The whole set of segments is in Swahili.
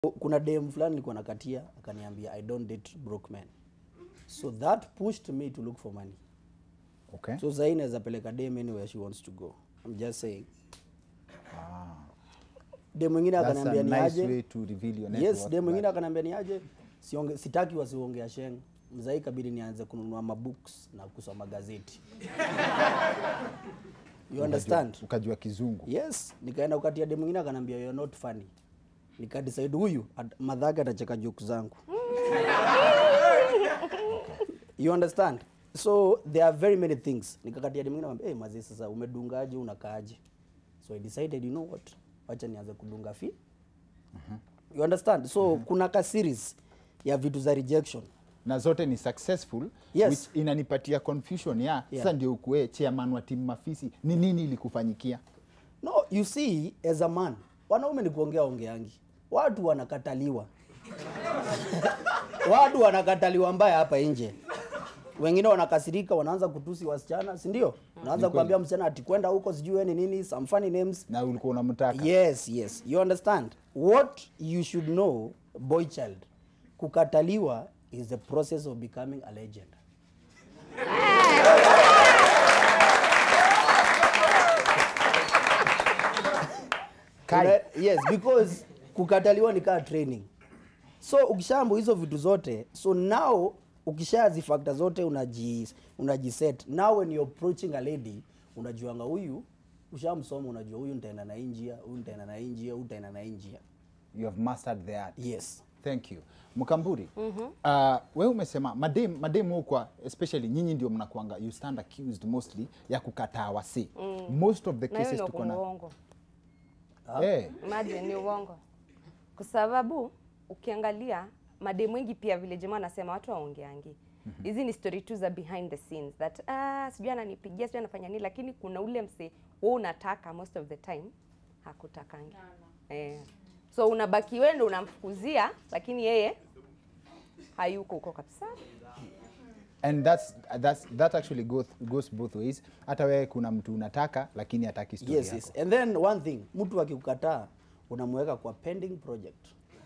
kuna dem fulani nilikuwa nakatia akaniambia i don't date broke men so that pushed me to look for money Okay. so sahii naweza peleka dem anywhere she wants to go i'm just saying dem mwingine That's a akaniambia ni nice aje way to reveal your net yes worth, dem mwingine but- akaniambia ni aje Sionge, sitaki wasiongea sheng mzai kabidi nianze kununua mabooks na kusoma gazeti you understand Ukajua kizungu. yes nikaenda ukatia dem mwingine akanambia you're not funny nikadecide huyu at- madhake atacheka joke zangu you understand so there are very many things nikakatia dem mwingine akamwambia hey, mazee sasa umedungaje unakaaje so i decided you know what wacha nianze kudunga fi you understand so kuna ka series ya vitu za rejection na zote ni successful Yes. which inanipatia confusion ya Yeah. sasa ndio ukuwe chairman wa timu mafisi ni nini ilikufanyikia no you see as a man wanaume ni kuongea ongeangi watu wanakataliwa watu wanakataliwa mbaya hapa nje wengine wanakasirika wanaanza kutusi wasichana si ndio unaanza kuambia msichana ati kwenda huko sijui wewe ni nini some funny names na ulikuwa unamtaka yes yes you understand what you should know boy child kukataliwa is the process of becoming a legend Kai. Una- yes because kukataliwa ni kaa training so ukishambo hizo vitu zote so now ukishazifakta zote unaji unajiset now when you're approaching a lady unajuanga huyu ushamsoma unajua huyu nitaenda na hii njia huyu nitaenda na hii njia huyu nitaenda na hii njia you have mastered the art yes thank you mkamburi mm-hmm. uh, we umesema madem madem hukwa especially nyinyi ndio mnakwanga you stand accused mostly ya kukataa wasi mm. most of the na hiyo cases ndio tuko na uongo Eh, Imagine ni uongo, kwa sababu ukiangalia mademu wengi pia vile jamaa anasema watu waongeangi hizi ni story tu za behind the scenes that ah, sijui ananipigia sijui anafanya nini, lakini kuna ule mse wewe unataka most of the time hakutakangi eh. So unabaki wewe ndo unamfukuzia, lakini yeye hayuko huko kabisa. and that's, that's, that actually goes, goes both ways hata wewe kuna mtu unataka lakini hataki story yes, yako yes. and then one thing mtu akikukataa unamweka kwa pending project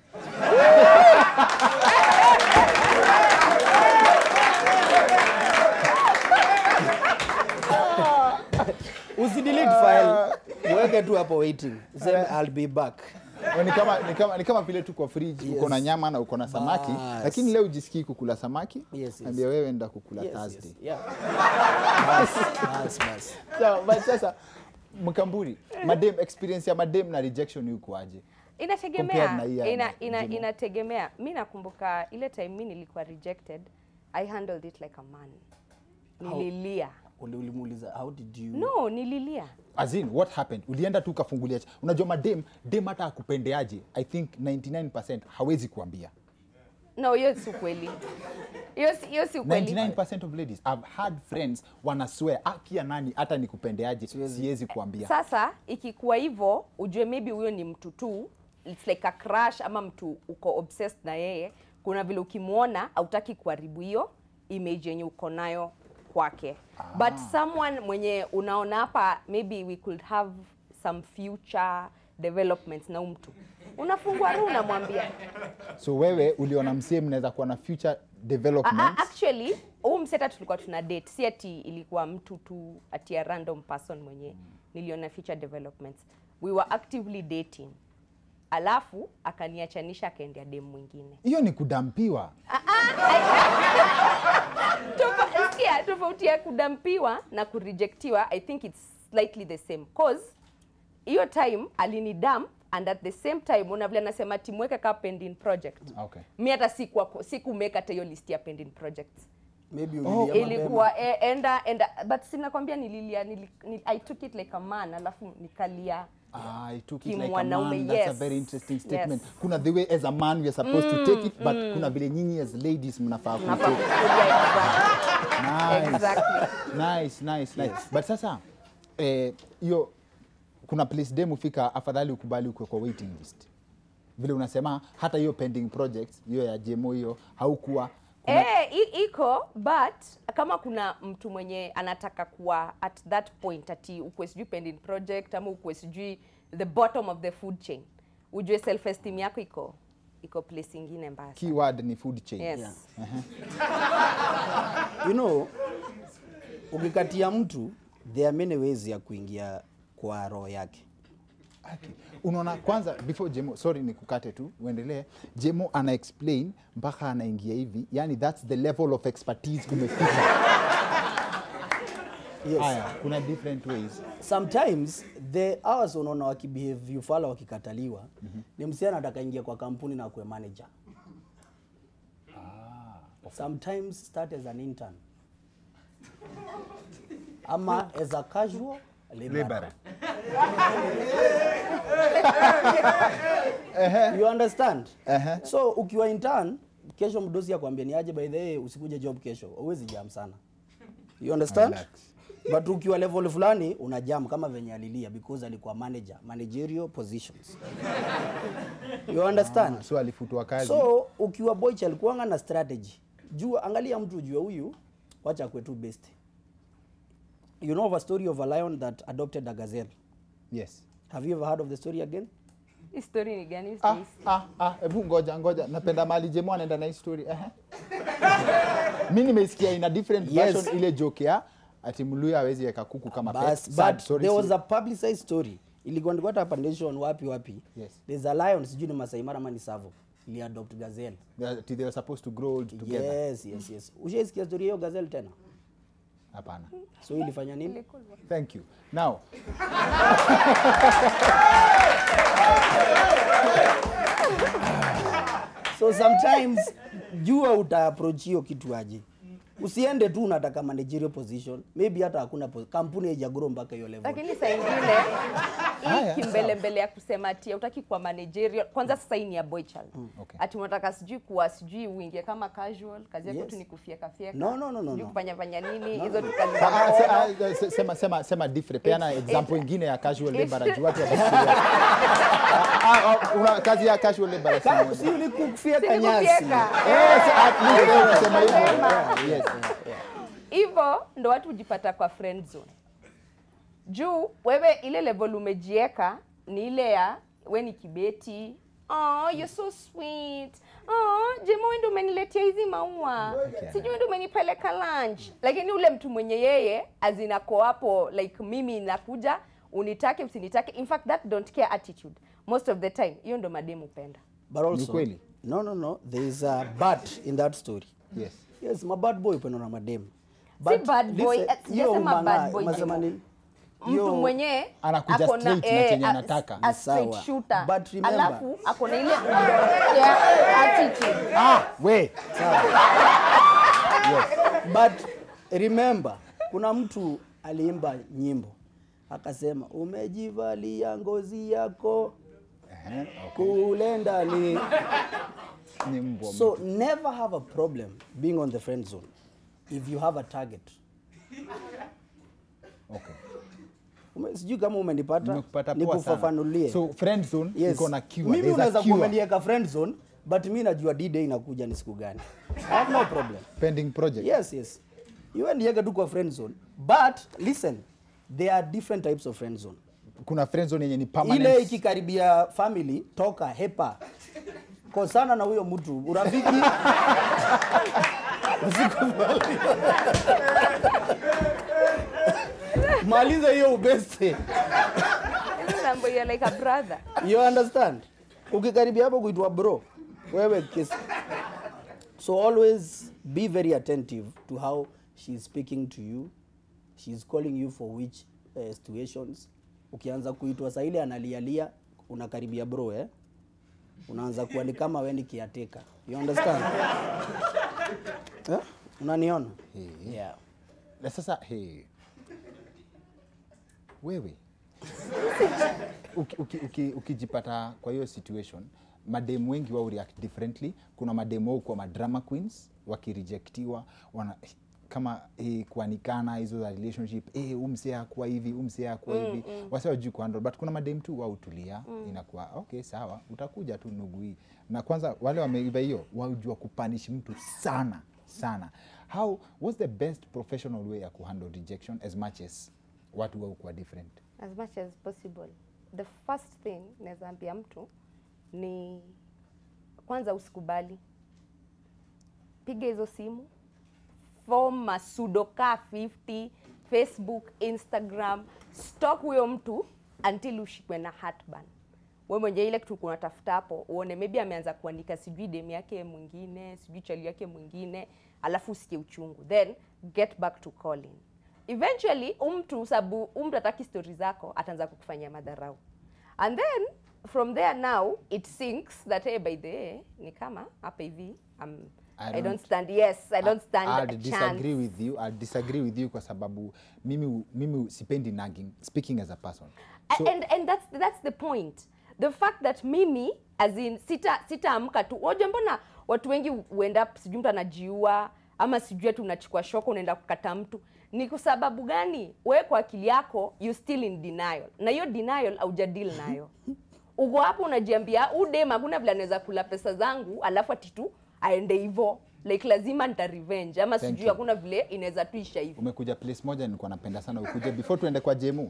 usidelete file mweke tu hapo waiting useme i'll be back Oh, ni kama ni kama ni kama vile tu kwa fridge Yes. uko na nyama na uko na samaki Bas. lakini leo ujisikii kukula samaki Yes, yes. ambia wewe enda kukula Yes, Thursday yes, yeah. bas, bas, bas. so, but sasa mkamburi madem experience ya madem na rejection yukoaje Inategemea, Compared na hii ya ina, ina, Jimo. inategemea. Mi nakumbuka ile time mi nilikuwa rejected, I handled it like a man. Nililia. Uli- ulimuuliza how did you No, nililia. as in what happened ulienda tu ukafungulia ch- unajua madem dem hata akupendeaje i think 99% hawezi kuambia No, hiyo si ukweli. Hiyo si- hiyo si ukweli. 99% of ladies i've had friends wana swear akia nani hata nikupendeaje siwezi kuambia Sasa ikikuwa hivyo, ujue maybe huyo ni mtu tu, it's like a crush ama mtu uko obsessed na yeye. Kuna vile ukimwona hautaki kuharibu hiyo image yenye uko nayo kwake. But someone mwenye unaona hapa maybe we could have some future developments na huyu mtu. Unafungua roho unamwambia. so wewe uliona msee mnaweza kuwa na future Ah, ah, development actually huu mseta tulikuwa tuna date si ati ilikuwa mtu tu ati a random person mwenye niliona future developments we were actively dating alafu akaniachanisha akaendea dem mwingine hiyo ni kudampiwa Tofa- sikia, tofauti ya kudampiwa na kurejectiwa i think it's slightly the same cause hiyo time alinidam and at the same time una vile anasema timweke ka pending project okay mi hata sikuwa- sikumeka hata hiyo list ya pending projects maybe Oh, ulilia mapema. ilikuwa e, enda enda but sinakwambia nililia nili, nili, i took it like a man alafu nikalia Ah, I took it like a Kimwanaume, man. That's a yes. very interesting statement. Yes. Kuna the way as a man we are supposed to take it, but kuna vile nyinyi as ladies mnafaa ku Nafaa take. kukulia exactly. Nice. Exactly. Nice, nice, nice. But sasa eh, hiyo kuna place dem ufika afadhali ukubali ukwe kwa waiting list. Vile unasema hata hiyo pending projects hiyo ya JMO hiyo haukuwa kuna, Eh, i- iko but kama kuna mtu mwenye anataka kuwa at that point ati ukwe sijui pending project ama ukwe sijui the bottom of the food chain ujue self esteem yako iko iko place ingine mbaya sana. keyword ni food chain Yes. Yeah. you know ukikatia mtu there are many ways ya kuingia kwa roho yake Okay. Unaona kwanza before Jemo, sorry nikukate tu, uendelee. Jemo ana explain mpaka anaingia hivi, yani that's the level of expertise kumefika. yes. Haya, kuna different ways. sometimes the hours unaona wakibehave ufala wakikataliwa ni msichana atakaingia kwa kampuni na kuwe manager sometimes start as an intern ama as a casual laborer. you understand Ehe. so ukiwa intern kesho mdosi akwambia ni aje by the way usikuje job kesho uwezi jam sana you understand Relax. but ukiwa level fulani una jam kama venye alilia because alikuwa manager managerial positions you understand So alifutwa kazi. so ukiwa boych alikuanga na strategy jua angalia mtu ujue huyu wacha kwetu best you know of a story of a lion that adopted a gazelle yes. have you ever heard of the story again Hii story ni gani? Ah, Stacy? ah, ah, hebu ngoja ngoja, napenda mali Jemo anaenda na hii story. Ehe. Mi nimeisikia in a different Yes. version ile joke ya ati Mluya hawezi weka kuku kama pet. Bas, Sad, but sorry, there was sorry. a publicized story ilikuwa ndikuwa hata hapa nation wapi wapi Yes. there's a lion sijui ni Masai Mara ama ni Savo ili adopt gazelle That they were supposed to grow old together. yes yes yes ushaisikia story hiyo gazelle tena Hapana. so ilifanya nini Thank you. Now, so sometimes jua uta approach hiyo kitu aje usiende tu unataka managerial position maybe hata hakuna po- kampuni haijagro mpaka hiyo level lakini saa ingine Haya, hii kimbelembele ya kusema ati utaki kuwa managerial kwanza sasa hii ni ya boy child okay. ati unataka sijui kuwa sijui uingie kama casual kazi yako Yes. tu ni kufyeka fyeka No, no, no, no, sijui no. kufanya fanya nini hizo tu kazi Ah, ah, se- za ah, se- sema sema sema different. Peana It's- example it's- ingine ya casual it's- labor juu watu watafikiria. Ah, ah, una kazi ya casual labor si Ka- moja. si ni kufyeka Si ni nyasi kufyeka. Eh, si- at least wewe unasema hivyo. Sema. Yes. hivyo ndo watu hujipata kwa friend zone juu wewe ile level umejieka ni ile ya we ni kibeti Oh, you're so sweet. Oh, Jemo wewe ndio umeniletea hizi maua. Okay. Sijui wewe ndio umenipeleka lunch. Lakini ule mtu mwenye yeye azinako hapo like mimi nakuja unitake usinitake. In fact that don't care attitude. Most of the time hiyo ndo mademu penda. but also kweli? no no no there is a but in that story Yes. yes ma bad boy upendo na madem Si bad boy, eh, sijasema bad boy, unasema Jemo. nini mtu Hiyo- mwenye Anakuja ako na- straight na eh, chenye a- anataka. a Ni straight sawa. shooter. But remember- alafu ako na ile yeah, attitude Ah, we. but remember kuna mtu aliimba nyimbo akasema umejivalia ngozi yako Ehe, kule ndani Ni mbwa. so never have a problem being on the friend zone if you have a target Okay. Ume- sijui kama umenipata Nimekupata poa sana. nikufafanulie So friend zone yes. iko na cure. mimi There's a unaweza cure. kuamenieka friend zone but mi najua d-day inakuja ni siku gani I have no problem pending project. yes yes you endiega tu kwa friend zone but listen there are different types of friend zone Kuna friend zone yenye ni permanent. ile ikikaribia family toka hepa kosana na huyo mtu urafiki usikubali. maliza hiyo ubeste Hizi mambo ya like a brother you understand ukikaribia hapo kuitwa bro wewe kesi so always be very attentive to how she is speaking to you she is calling you for which uh, situations ukianza kuitwa saa ile analialia unakaribia bro eh? unaanza kuwa ni kama we ni kiateka you understand eh? unaniona yeah. Na sasa hey. Wewe uki- uki- uki- ukijipata kwa hiyo situation mademu wengi wao react differently kuna mademu wao kwa madrama queens wakirejectiwa wana kama eh, kuanikana hizo za relationship eh, umse akuwa hivi umse akuwa hivi wase wajui kuhandle but kuna mademu tu wao tulia inakuwa okay sawa utakuja tu nugu hii na kwanza wale wameiva hiyo wajua kupanish mtu sana sana how what's the best professional way ya kuhandle rejection as much as watu wao kuwa different as much as possible the first thing naweza ambia mtu ni kwanza usikubali piga hizo simu form masudoka 50 facebook instagram stalk huyo mtu until ushikwe na heartburn we mwenye ile kitu kunatafuta hapo uone maybe ameanza kuandika sijui demu yake mwingine sijui chali yake mwingine alafu usikie uchungu then get back to calling eventually umtu sabu umtu ataki stori zako ataanza kukufanyia madharau and then from there now it sinks that hey, by the way ni kama hapa hivi um, I I, don't don't- stand yes I don't stand I'll a chance disagree with you. I'll disagree with you kwa sababu mimi mimi sipendi nagging speaking as a person. A- So, and and that's that's the point the fact that mimi as in sita sitaamka tu oja mbona watu wengi huenda sijui mtu anajiua ama sijui ati unachukua shoko unaenda kukata mtu ni kwa sababu gani wewe kwa akili yako you still in denial na hiyo denial haujadeal nayo uko hapo unajiambia udem hakuna vile anaweza kula pesa zangu alafu ati tu aende hivo like lazima nita revenge ama Thank sijui you. hakuna vile inaweza tu isha hivo umekuja place moja nilikuwa napenda sana ukuje before tuende kwa jemu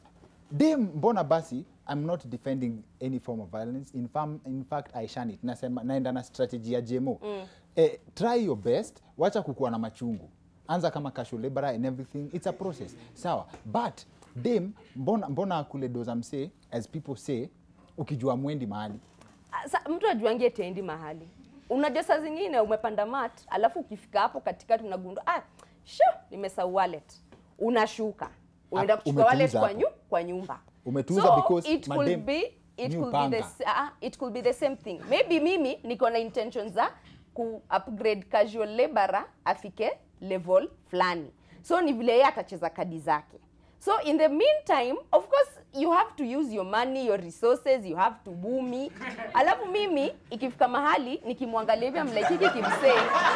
dem mbona basi i'm not defending any form of violence in, fam, in fact i shun it nasema naenda na strategy ya jemo mm. eh, try your best wacha kukuwa na machungu anza kama casual laborer and everything it's a process sawa but dem mbona, mbona kule doza msee as people say ukijua mwendi mahali Ah, sa, mtu ajuangie tendi mahali unajua saa zingine umepanda mat alafu ukifika hapo katikati unagundua ah, sho nimesahau wallet unashuka unaenda Ah, kuchukua wallet umetuuza kwa, hapo. nyu, kwa nyumba Umetuuza so because it could madem be it ni could be, the, upanga. s- ah, it could be the same thing maybe mimi niko na intention za ku upgrade casual laborer afike level fulani so ni vile yeye atacheza kadi zake so in the meantime of course you have to use your money your resources you have to woo me alafu mimi ikifika mahali nikimwangalia hivi amlaikiki kimsee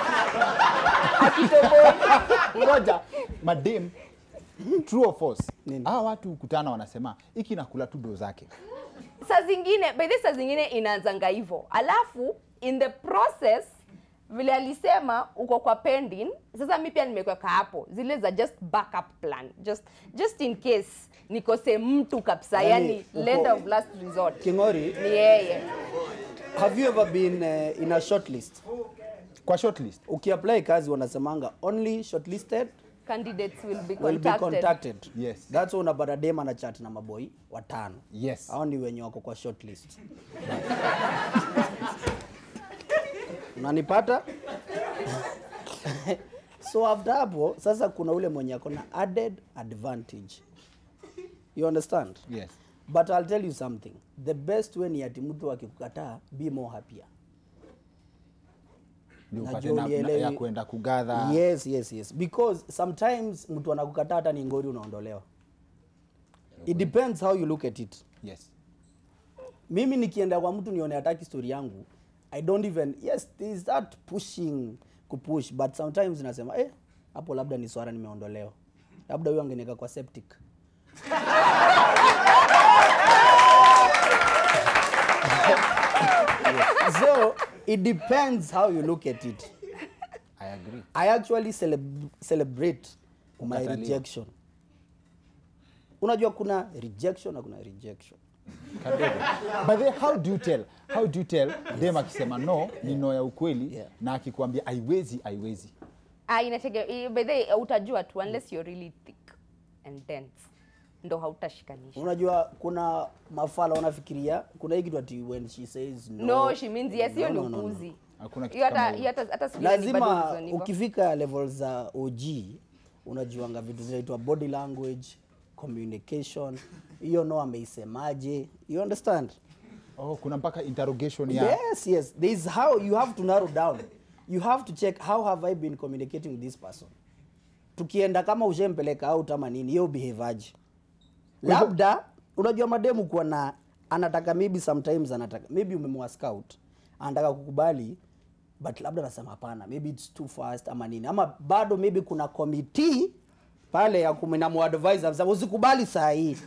akitoboi ngoja madem true or false Nini? hawa watu hukutana wanasema iki nakula tu do zake saa zingine by the saa zingine inaanzanga hivyo alafu in the process vile alisema uko kwa pending sasa mi pia nimekuweka hapo zile za just backup plan just just in case nikose mtu kabisa Yaani, yani uko- land of last resort Kingori, ni yeye have you ever been uh, in a shortlist? kwa shortlist Ukiapply kazi wanasemanga only shortlisted candidates will be will be contacted, contacted. Yes. That's why unapata dem ana chat na maboi watano. Yes. Hao ni wenye wako kwa shortlist. Unanipata? so after hapo sasa kuna ule mwenye ako na added advantage. You understand? yes But I'll tell you something. The best way ni ati mtu akikukataa be more happier. Ni upate Najua na, na, unielewi. ya kuenda kugadha Yes, yes, yes. Because sometimes mtu anakukataa hata ni ngori unaondolewa. It depends how you look at it. yes Mimi nikienda kwa mtu nione hataki story yangu, I don't even yes, there is that pushing kupush but sometimes nasema eh, hapo labda ni swara nimeondolewa. Labda huyo angeniweka kwa septic. so it depends how you look at it. i agree I actually celeb celebrate my Kukataliwa. rejection. Unajua kuna rejection na kuna rejection. kadogo but then how do you tell how do you tell dem akisema no ni no ya ukweli Yeah. na akikwambia haiwezi haiwezi ah inatege by the way, utajua tu unless you're really thick and dense ndo hautashikanisha Unajua kuna mafala wanafikiria kuna hii kitu ati when she says no. no she means yes hiyo No, ni no, no, no. upuzi Hakuna kitu hiyo hata kama hiyo. hiyo hata hata sijui ni bado Lazima reason hivyo. ukifika level za OG unajuanga vitu zinaitwa body language, communication. Hiyo no ameisemaje? You understand? oh kuna mpaka interrogation ya Yes, yes. There is how you have to narrow down. You have to check how have I been communicating with this person. Tukienda kama ushempeleka out ama nini, hiyo behavior. Labda unajua mademu kuwa na anataka maybe sometimes anataka maybe umemwa scout anataka kukubali but labda anasema hapana maybe it's too fast ama nini ama bado maybe kuna committee pale ya kumnamuadvise anasema usikubali saa hii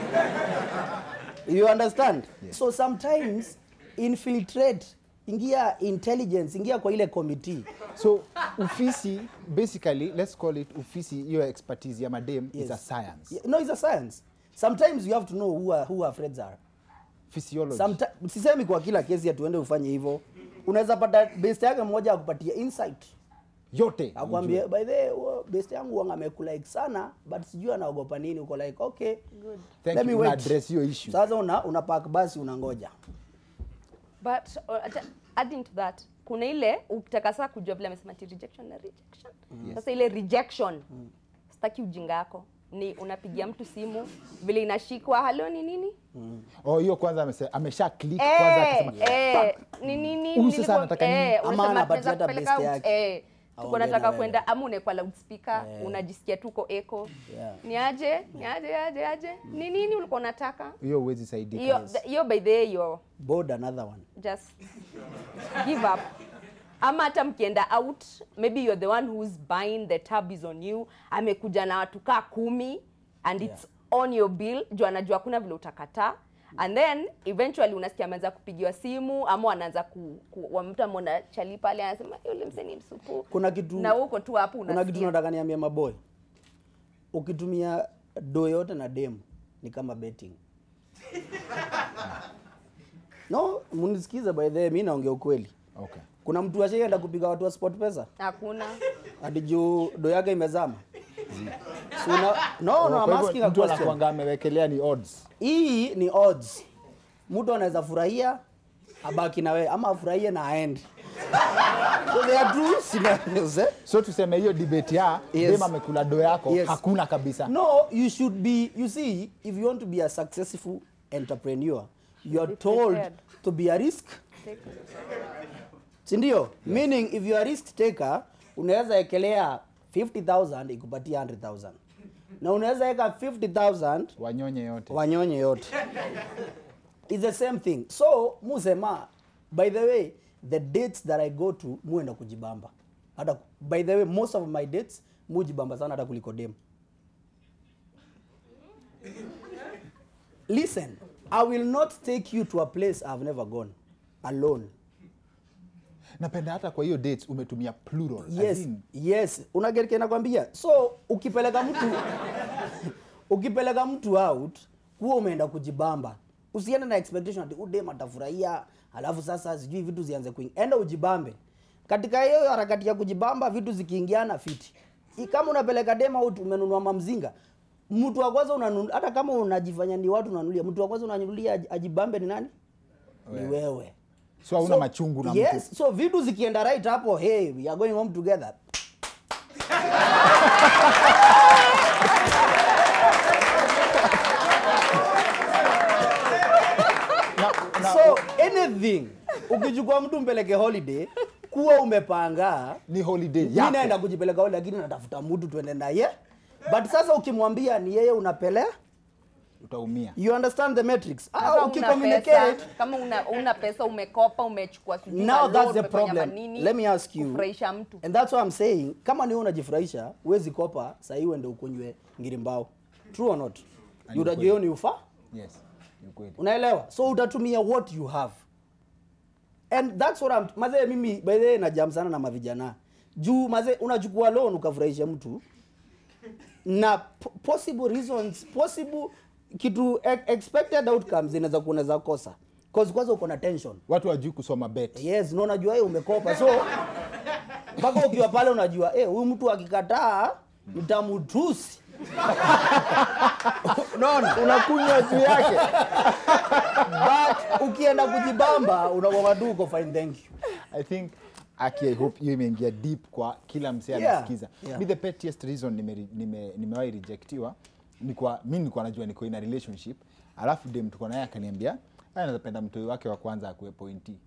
you understand so sometimes infiltrate ingia intelligence ingia kwa ile committee so ufisi basically let's call it ufisi hiyo expertise ya madem is a Yes. science Yeah, no it's a science sometimes you have to know who, are, who our friends are physiology Someti- sisemi kwa kila kesi atuende ufanye hivyo unaweza pata best yake mmoja akupatia insight yote akwambie by the way, huo best yangu wanga amekulike sana but sijui anaogopa nini uko like okay Good. Thank let you, me una wait address hiyo issue. sasa una, una park basi unangoja but uh, ata- adding to that kuna ile ukitaka saa kujua vile amesema ti rejection na rejection sasa ile rejection sitaki ujinga yako ni unapigia mtu simu vile inashikwa halo ni nini oh hiyo kwanza amese- amesha click kwanza Eh, akasema eh, ni nini Huyu sasa nilikuwa- anataka nini? eh, Ama unasema anapatia tunaweza hata kupeleka best out, yake. eh, tuko Aongee nataka na wewe. kwenda ama unaekwa loudspeaker unajisikia tuko echo Yeah. ni aje ni aje aje aje ni nini ulikuwa unataka hiyo huwezi saidika hiyo yes. hiyo by the way you're board another one just give up ama hata mkienda out maybe you're the one who's buying the tab is on you amekuja na watu kaa kumi and it's on your bill juu anajua hakuna vile utakataa and then eventually unasikia ameanza kupigiwa simu ama anaanza ku, ku wa mtu amona chali pale anasema yule msee ni msupu kuna kitu na uko tu hapo kuna kitu unasikia nataka niambia maboy ukitumia do yote na dem ni kama betting no munisikize by the way, mi naongea ukweli okay. kuna mtu ashaienda kupiga watu wa sport pesa hakuna hadi juu do yake imezama Si una- no, no, Kwa I'm hivyo asking a mtu question. anakuanga amewekelea ni odds hii ni odds mtu anaweza furahia abaki na wewe ama afurahie na aende so there are two scenarios eh? so tuseme hiyo debate ya Yes. dem amekula do yako Yes. hakuna kabisa No, you should be, you see, if you want to be a successful entrepreneur, you are Be told prepared. to be a risk. Sindio? Meaning if you are a risk taker, unaweza ekelea 50,000 ikupatia 100,000. Na unaweza eka 50,000 wanyonye yote wanyonye yote. It's the same thing. So, musema, by the way, the dates that I go to, muenda kujibamba. Hata, by the way, most of my dates, mujibamba sana hata kuliko dem. Listen, I will not take you to a place I've never gone alone. napenda hata kwa hiyo dates umetumia plural as Yes, in, yes. Unagerike nakwambia. So ukipeleka mtu ukipeleka mtu out, kuwa umeenda kujibamba. Usiende na expectation ati udem atafurahia, alafu sasa sijui vitu zianze kuingia. Enda ujibambe. Katika hiyo harakati ya kujibamba vitu zikiingiana fiti. I- Kama unapeleka dem out umenunua mamzinga, mtu wa kwanza unanunua hata kama unajifanya ni watu unanunulia, mtu wa kwanza unanunulia aj- ajibambe ni nani? Ni wewe. so hauna So, machungu na yes, mtu so vitu zikienda right hapo hey we are going home together na, na, so anything ukichukua mtu mpeleke holiday kuwa umepanga ni holiday mi yako naenda kujipeleka holiday lakini natafuta mtu tuende naye but sasa ukimwambia ni yeye unapelea utaumia you understand the matrix Kama ah, una ukicommunicate pesa, kama una, una pesa umekopa umechukua sijui now malori, that's the umefanya problem manini, let me ask you kufurahisha mtu and that's what i'm saying kama ni wewe unajifurahisha huwezi kopa sahii uende ukunywe ngirimbao true or not ni utajua ukweli. hiyo ni ufa yes ni ukweli unaelewa so utatumia what you have and that's what I'm, mazee mimi by the way najam sana na mavijana juu mazee unachukua loan ukafurahisha mtu na po- possible reasons possible kitu e- expected outcomes inaweza kuwa unaweza kosa cause kwanza uko na tension watu wajui kusoma bet yes na unajua hey, umekopa so mpaka ukiwa pale unajua eh, huyu mtu akikataa nitamutusi unaona unakunywa juu yake but ukienda kujibamba unakuwa tu uko fine thank you i think aki i hope hiyo imeingia deep kwa kila msee Yeah, anasikiza yeah. mi the pettiest reason nimewahi nime, nimewahi rejectiwa ni kwa mi nilikuwa najua niko in a relationship alafu dem tuko naye akaniambia "Ah, napenda mtoi wake wa kwanza akuwe pointi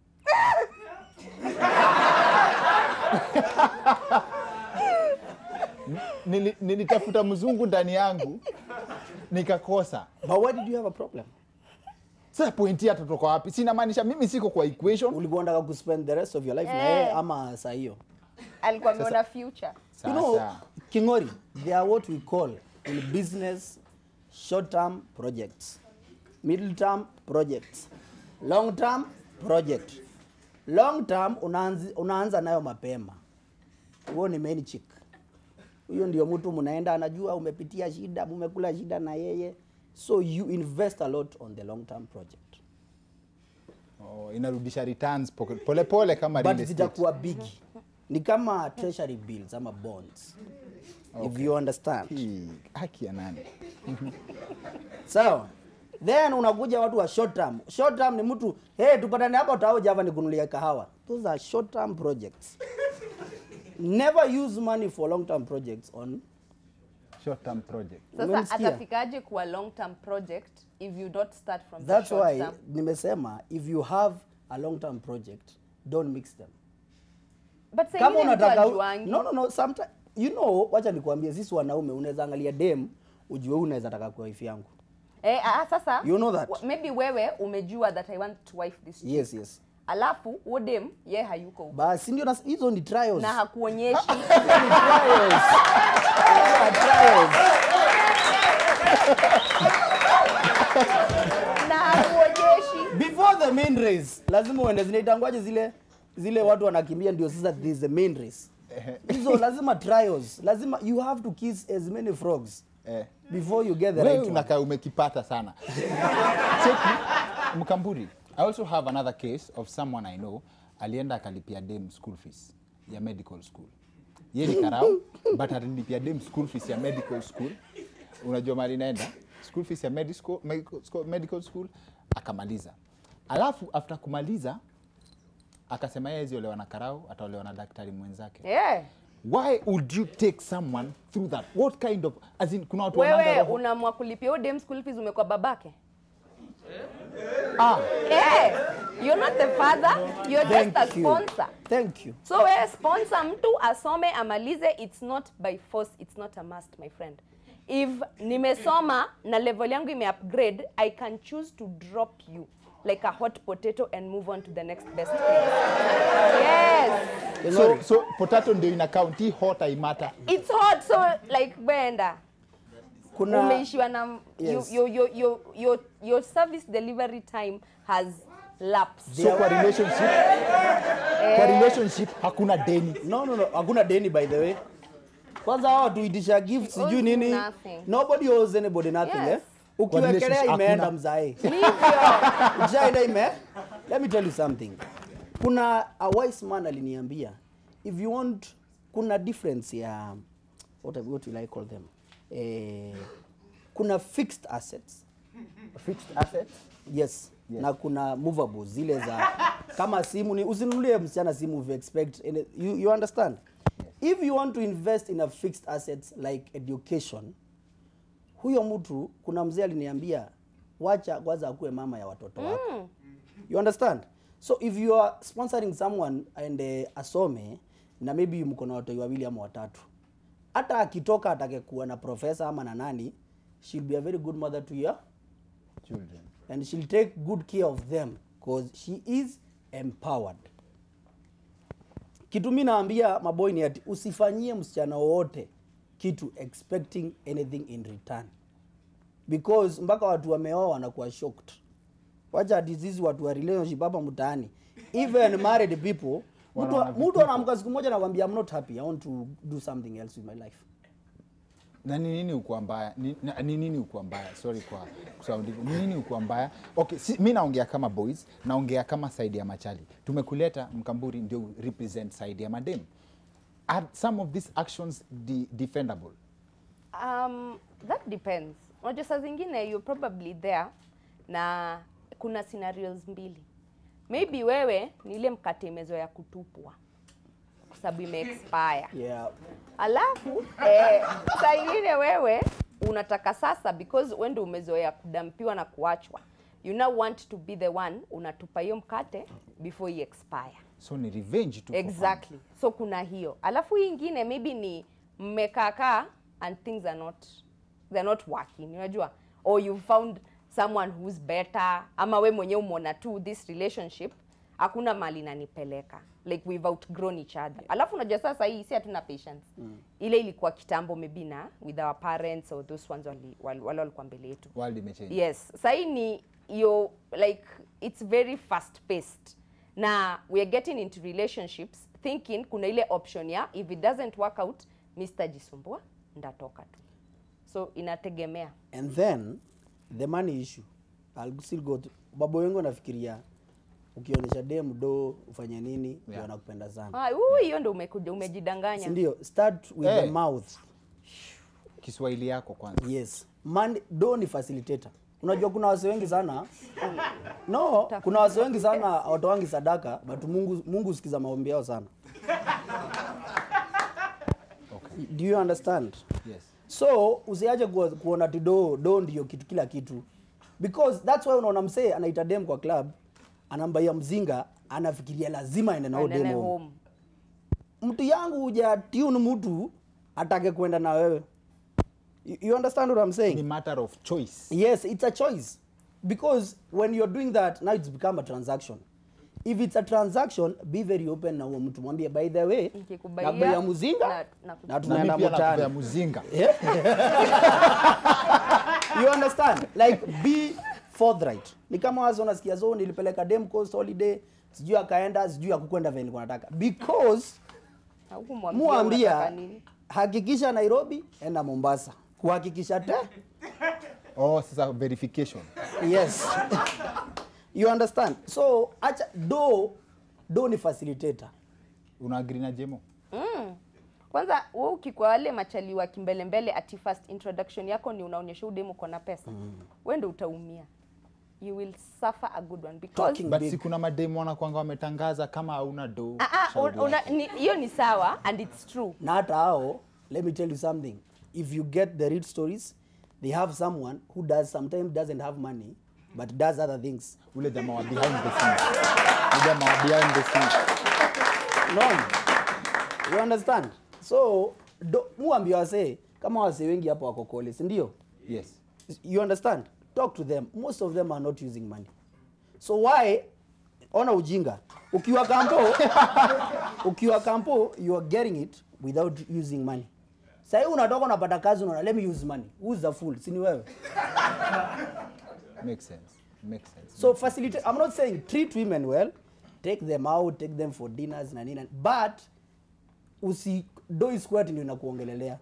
Nili- nilitafuta mzungu ndani yangu nikakosa but why did you have a problem sasa pointi atatoka wapi sinamaanisha mimi siko kwa equation ulikuwa unataka kuspend the rest of your life na Eh. yeye ama saa hiyo alikuwa ameona future you know Sasa. kingori they are what we call in business short term projects middle term projects long term project long term unaanzi, unaanza nayo mapema huo ni main chick huyo ndio mtu mnaenda anajua umepitia shida mumekula shida na yeye so you invest a lot on the long term project oh, inarudisha returns poke- pole pole kama but real estate. zitakuwa bigi ni kama treasury bills ama bonds if you understand Hii, haki ya nani sawa then unakuja watu wa short term short term ni mtu hey tupatane hapa utao java nikunulia kahawa those are short term projects never use money for long term projects on short term project Sasa Umenisikia? atafikaje kuwa long term project if you don't start from the that's short why term? nimesema if you have a long term project don't mix them But saa kama ingine mtu unataka hajuangi. no no no sometime you know wacha nikwambie sisi wanaume unaweza angalia dem ujue huyu unaweza taka kwa wife yangu Eh, ah, sasa You know that? wa- maybe wewe umejua that I want to wife this chick. yes yes alafu udem ye hayuko huko. basi ndio nas- hizo ni trials na hakuonyeshi Hizo ni trials Hizo are trials na hakuonyeshi before the main race lazima uende zinaitangwaje zile zile watu wanakimbia ndio sasa this is the main race hizo lazima trials lazima you have to kiss as many frogs eh. before you get the wewe right one. unakaa umekipata sana cheki mkamburi i also have another case of someone i know alienda akalipia dem school fees ya medical school ye ni karau but alilipia dem school fees ya medical school unajua mali naenda school fees ya medical, medical, school, medical school akamaliza alafu after kumaliza akasema yeye ziolewa na karau ataolewa na daktari mwenzake yeah. why would you take someone through that what kind of as in kuna watu wananga wewe roho- unaamua kulipia udem school fees umekuwa babake ah Eh, you're not the father you're just a Thank you. sponsor thank you so wewe sponsor mtu asome amalize it's not by force it's not a must my friend if nimesoma na level yangu imeupgrade i can choose to drop you like a hot potato and move on to the next best place yes so, so potato ndio ina count hii hot haimata it's hot so like benda kuna umeishiwa na Yes. your, your, your, your, your service delivery time has lapsed so kwa relationship kwa relationship hakuna deni no no no hakuna deni by the way kwanza hao tuitisha gift sijui Owes nini nothing. nobody owes anybody nothing Yes. eh ukiwekelea relationship imeenda hakuna. mzae Hivyo. Ukishaenda ime let me tell you something kuna a wise man aliniambia if you want kuna difference ya what, what will I call them eh, kuna fixed assets fixed assets yes, Yes. na kuna movables zile za kama simu ni usinunulie msichana simu if you expect any, you, you understand if you want to invest in a fixed assets like education huyo mtu kuna mzee aliniambia wacha kwanza akuwe mama ya watoto wako you understand so if you are sponsoring someone and uh, asome na maybe mko na watoto wawili ama watatu hata akitoka atake kuwa na profesa ama na nani she'll be a very good mother to your children and she'll take good care of them because she is empowered kitu mi naambia maboy ni ati usifanyie msichana wowote kitu expecting anything in return because mpaka watu wameoa wanakuwa shocked wacha ati sisi watu wa relationship hapa mtaani even married people mtu Wana- mtu anaamka siku moja nakwambia i'm not happy i want to do something else with my life na ni nini ukuwa mbaya ni, na- ni nini ukuwa mbaya sorry kwa kusema ndivyo ni nini ukuwa mbaya okay si, mi naongea kama boys naongea kama side ya machali tumekuleta mkamburi ndio represent side ya madem are some of these actions de defendable Um, that depends. Unajua saa zingine you're probably there na kuna scenarios mbili. Maybe wewe ni ile mkate imezoea kutupwa kwa sababu ime expire. yeah Alafu eh, saa ingine wewe unataka sasa because wewe ndio umezoea kudampiwa na kuachwa. You now want to be the one unatupa hiyo mkate before i expire. so ni revenge tu for fun. Exactly. So kuna hiyo. Alafu hii ingine maybe ni mmekaakaa and things are not they're not working. Unajua? Or you found someone who's better ama we mwenyewe umeona tu this relationship hakuna mali nanipeleka like we've outgrown each other. Alafu unajua sasa hii si hatuna patience. Ile ilikuwa kitambo maybe na with our parents or those ones wali wale wale walikuwa mbele yetu. world imechange Yes, sahii ni yo like it's very fast paced. Na we are getting into relationships thinking kuna ile option ya if it doesn't work out Mr. Jisumbua ndatoka tu. So inategemea. and then the money issue I'll still go to, babo wengi wanafikiria ukionyesha dem do ufanye nini yeah. Yeah. wanakupenda sana Ah, uu, hiyo ndo umekuja umejidanganya. si ndio start with Eh. the mouth kiswahili yako kwanza yes Man, do ni facilitator unajua kuna wase wengi sana no kuna wase wengi sana hawatoangi sadaka but mungu mungu sikiza maombi yao sana okay. do you understand yes. so usiache kuo- kuona ti do do ndio kitu kila kitu because that's why unaona msee anaita dem kwa club anambaia mzinga anafikiria lazima aende nao dem Aendele home. home. mtu yangu uja tune mtu atake kwenda na wewe you, you understand what I'm saying ni matter of choice Yes, it's a choice. Because when you're doing that, now it's become a transaction. If it's a transaction, be very open na huo mtu mwambie by the way, Nikikubaia, na bei ya muzinga na- na- na na tunaenda mi pia nakupea mtaani. muzinga You understand? Like be forthright. Ni kama wazo unasikia zo nilipeleka dem coast holiday, sijui akaenda, sijui akukwenda vile nilikuwa nataka. Because Haukumwambia unataka muambia nini. hakikisha Nairobi, enda Mombasa. Kuhakikisha te oh sasa verification yes you understand so acha do do ni facilitator una agree na jemo Mm. Kwanza wewe ukikwa wale machali wa kimbelembele ati first introduction yako ni unaonyesha udemu uko na pesa. Mm. Wewe ndio utaumia. You will suffer a good one because Talking but big. si kuna mademu wanakwanga wametangaza kama hauna do Ah, ah, shauri un- una- yako. ni- hiyo ni sawa and it's true. na hata hao let me tell you something if you get the real stories they have someone who does sometimes doesn't have money but does other things ule jamaa wa behind the scenes ule jamaa wa behind the scenes no you understand so do, muambia wasee kama wasee wengi hapo wako kole si ndio yes you understand talk to them most of them are not using money so why ona ujinga ukiwa kampo ukiwa kampo you are getting it without using money sahii unatoka unapata kazi unaona let me use money who's the fool sini wewe makes sense makes sense so facilitate i'm not saying treat women well take them out take them for dinners na nini but usi do isquat ndio inakuongelelea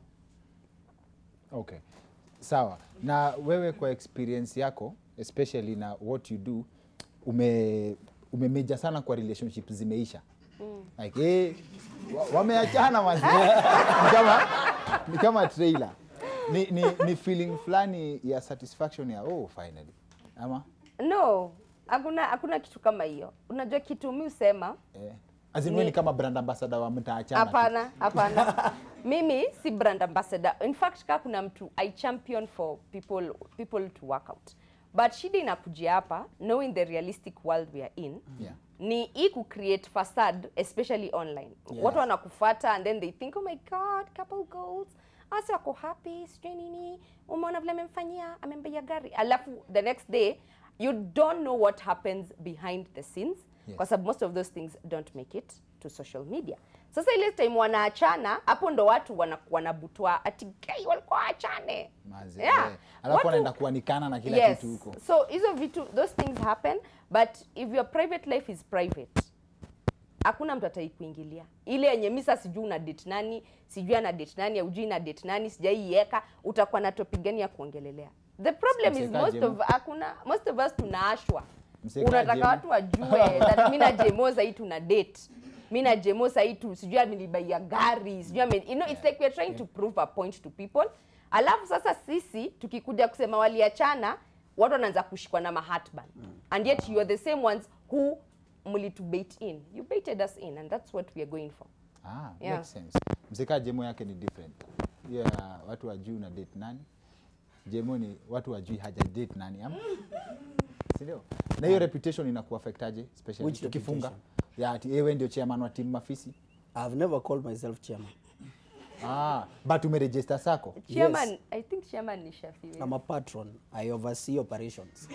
okay sawa na wewe kwa experience yako especially na what you do ume umemeja sana kwa relationship zimeisha mm. like eh, wa- wameachana mazi ni kama ni kama trailer ni, ni, ni feeling fulani ya satisfaction ya oh finally ama No, hakuna hakuna kitu kama hiyo. Unajua kitu mi usema eh, azin ni kama brand ambassador wa mtaachana tu. hapana, hapana. Mimi si brand ambassador. In fact, kaa kuna mtu I champion for people people to work out. But shida inakujia hapa knowing the realistic world we are in. Yeah. ni hii ku create facade especially online Yes. watu wanakufuata and then they think oh my god couple goals asi wako happy sijui nini umeona vile amemfanyia amembea gari alafu the next day you don't know what happens behind the scenes Yes. kwa sababu most of those things don't make it to social media sasa ile time wanaachana hapo ndo watu wana- wanabutwa ati gay walikuwa waachane Mazi, Yeah. eh. alafu Watu- wanaenda kuanikana na kila yes. kitu huko so hizo vitu those things happen but if your private life is private hakuna mtu ataikuingilia ile yenye misa sijui una date nani sijui ana date nani aujui na date nani sijaiweka utakuwa na topic gani ya kuongelelea the problem is Mseka most Jemo. of hakuna most of us tunaashwa Mseka unataka Jemo. watu wajue that mi na jemo sahii tuna date mi na jemo sahii tu sijui amenibaia gari sijui ame, you know, it's like we're trying to prove a point to people alafu sasa sisi tukikuja kusema waliachana watu wanaanza kushikwa na mahatban and yet you are the same ones who mlitubait in you baited us in and that's what we are going for Ah, Yeah. makes sense. Mzika jemo yake ni different. Hiyo ya watu wajui na date nani. Jemo ni watu wajui haja date nani ama? Si ndio? Na hiyo reputation inakuaffectaje especially Which tukifunga? reputation? Ya ati wewe ndio chairman wa timu Mafisi. i've never called myself chairman Ah, but umeregister sako. chairman i think chairman ni Shafi i'm a patron i oversee operations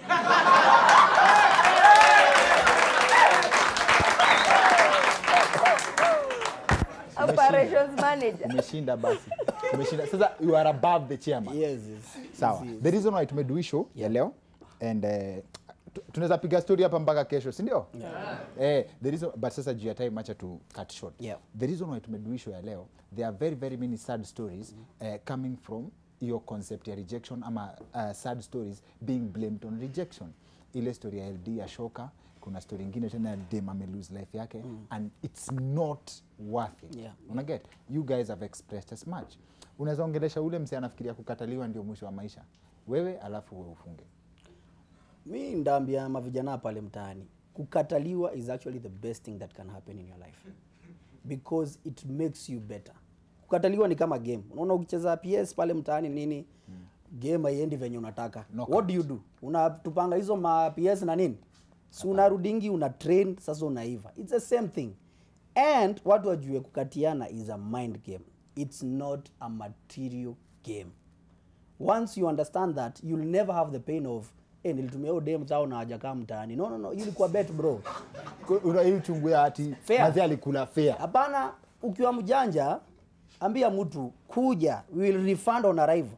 operations manager Umeshinda basi. Umeshinda. Sasa you are above the chairman. yes, yes. Sawa. Yes, yes. The reason why tumedu hii show ya leo and uh, tu- tunaweza piga story hapa mpaka kesho, si ndio? Eh, the reason but sasa juu ya time acha tu cut short. Yeah. The reason why tumedu hii show ya leo there are very very many sad stories uh, coming from hiyo concept ya rejection ama uh, sad stories being blamed on rejection. Ile story ya LD ya Shoka kuna story ingine tena ya dem ame lose life yake and it's not worth it Yeah. unaget you guys have expressed as much unaweza ongelesha ule mse anafikiria kukataliwa ndio mwisho wa maisha wewe alafu wewe ufunge mi ndaambia mavijana pale mtaani kukataliwa is actually the best thing that can happen in your life because it makes you better kukataliwa ni kama game unaona ukicheza ps pale mtaani nini game haiendi venye unataka Knockout. what do you do unatupanga hizo ma ps na nini si unarudingi una train sasa unaiva it's the same thing and watu wajue kukatiana is a mind game it's not a material game once you understand that you'll never have the pain of hey, nilitumia hiyo dem zao na hajakaa mtaani no no no hiyo ilikuwa bet bro hii uchungu ya ati Fair. mazee alikula fair hapana ukiwa mjanja ambia mtu kuja we will refund on arrival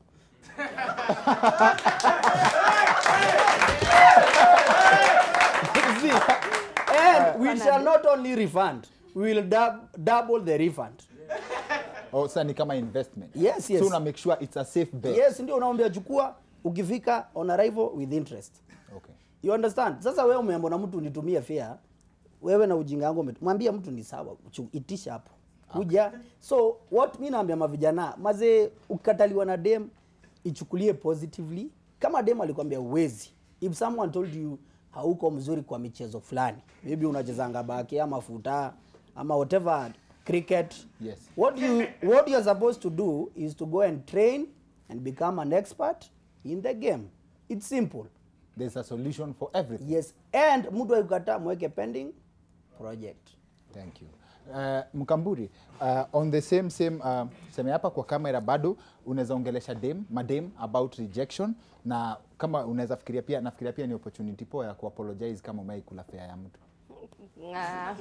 See, and we shall not only refund we will dub, double the refund oh, sasa ni kama investment Yes, yes. so una make sure it's a safe bet yes ndio unaombea chukua ukifika on arrival with interest okay. you understand sasa wewe umeambwa na mtu nitumie fare wewe na ujinga wangu ume- mwambia mtu ni sawa chu- itisha hapo kuja so what mi naambia mavijana mazee ukikataliwa na dem ichukulie positively kama dem alikwambia uwezi if someone told you hauko mzuri kwa michezo fulani maybe unachezanga baki ama futa ama whatever cricket Yes. what you what you're supposed to do is to go and train and become an expert in the game it's simple there's a solution for everything yes and mtu akikataa mweke pending project thank you uh, mkamburi uh, on the same same uh, seme hapa kwa kamera bado unaweza ongelesha dem madem about rejection na kama unaweza fikiria pia nafikiria pia ni opportunity poa ya kuapologize kama umai kula fea ya mtu Ah,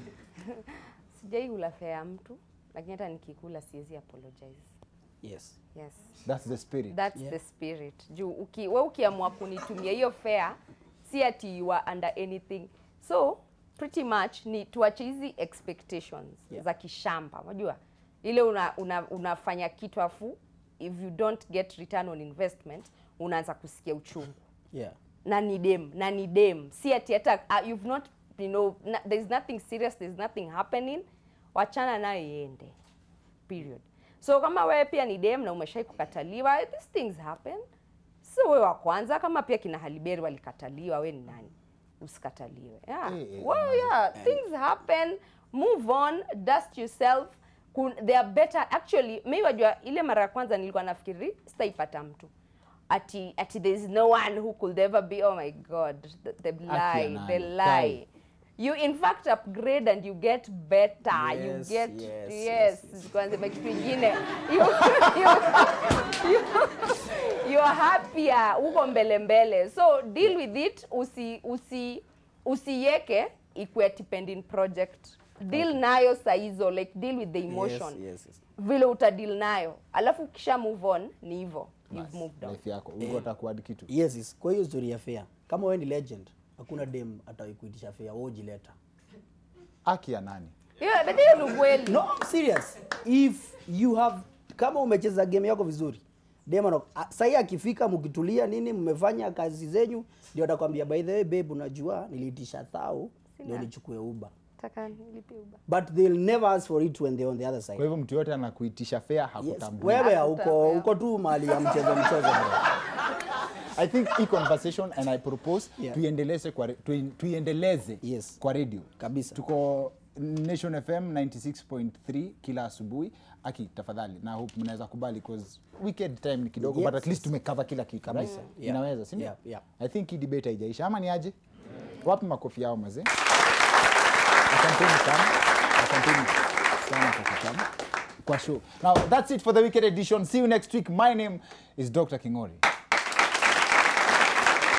sijai kula fare ya mtu lakini hata nikikula siwezi apologize yes yes that's the spirit that's Yeah. the spirit juu uki, we ukiamua kunitumia hiyo fare si ati you are under anything so pretty much ni tuache hizi expectations Yeah. za kishamba unajua ile una, una, unafanya kitu afu if you don't get return on investment unaanza kusikia uchungu yeah na ni dem na ni dem si ati hata uh, you've not you know na, there's nothing serious there's nothing happening wachana nayo iende period so kama wewe pia ni dem na umeshai kukataliwa these things happen so wewe wa kwanza kama pia kina haliberi walikataliwa we ni nani usikataliwe yeah. Eh, eh, well, yeah things happen move on dust yourself Kun, they are better actually mi wajua ile mara ya kwanza nilikuwa nafikiri sitaipata mtu ati ati there is no one who could ever be oh my god the, the lie nani. the lie you in fact upgrade and you get better you Yes, get yes, yes, yes, yes. kwanza kitu ingine you, you, you, you are happier uko mbele mbele so deal with it usi usi usiweke ikuwe ati pending project deal nayo saa hizo like deal with the emotion yes, yes, yes. vile utadeal nayo alafu ukisha move on ni hivyo you've moved on life yako ugo atakuadi kitu yes, yes. kwa hiyo story ya fair kama wewe ni legend hakuna dem ataikuitisha fair wewe ujileta aki ya nani yeah, but hiyo ni ukweli no I'm serious if you have kama umecheza game yako vizuri dem ana- a- sahi akifika mkitulia nini mmefanya kazi zenyu ndio atakwambia by the way babe unajua niliitisha thao ndio nichukue uba Taka nilipe Uber. but they'll never ask for it when they're on the other side kwa hivyo mtu yote anakuitisha fea yes. hakutambua wewe Hakutambua. hauko uko tu mali ya mchezo mchezo bro. i think hii conversation and i propose Yeah. tuiendeleze kwa re- tui- tuiendeleze Yes. kwa radio Kabisa. tuko nation fm 96.3 kila asubuhi aki tafadhali na hope mnaweza kubali cause weekend time ni kidogo Yes. but at least tumekava kila kitu Kabisa. right? Yeah. inaweza sindio Yeah, yeah. i think hii debate haijaisha ama ni aje wapi makofi yao mazee asanteni sana asanteni sana kwa kutamu kwa show now that's it for the weekend edition see you next week my name is dr kingori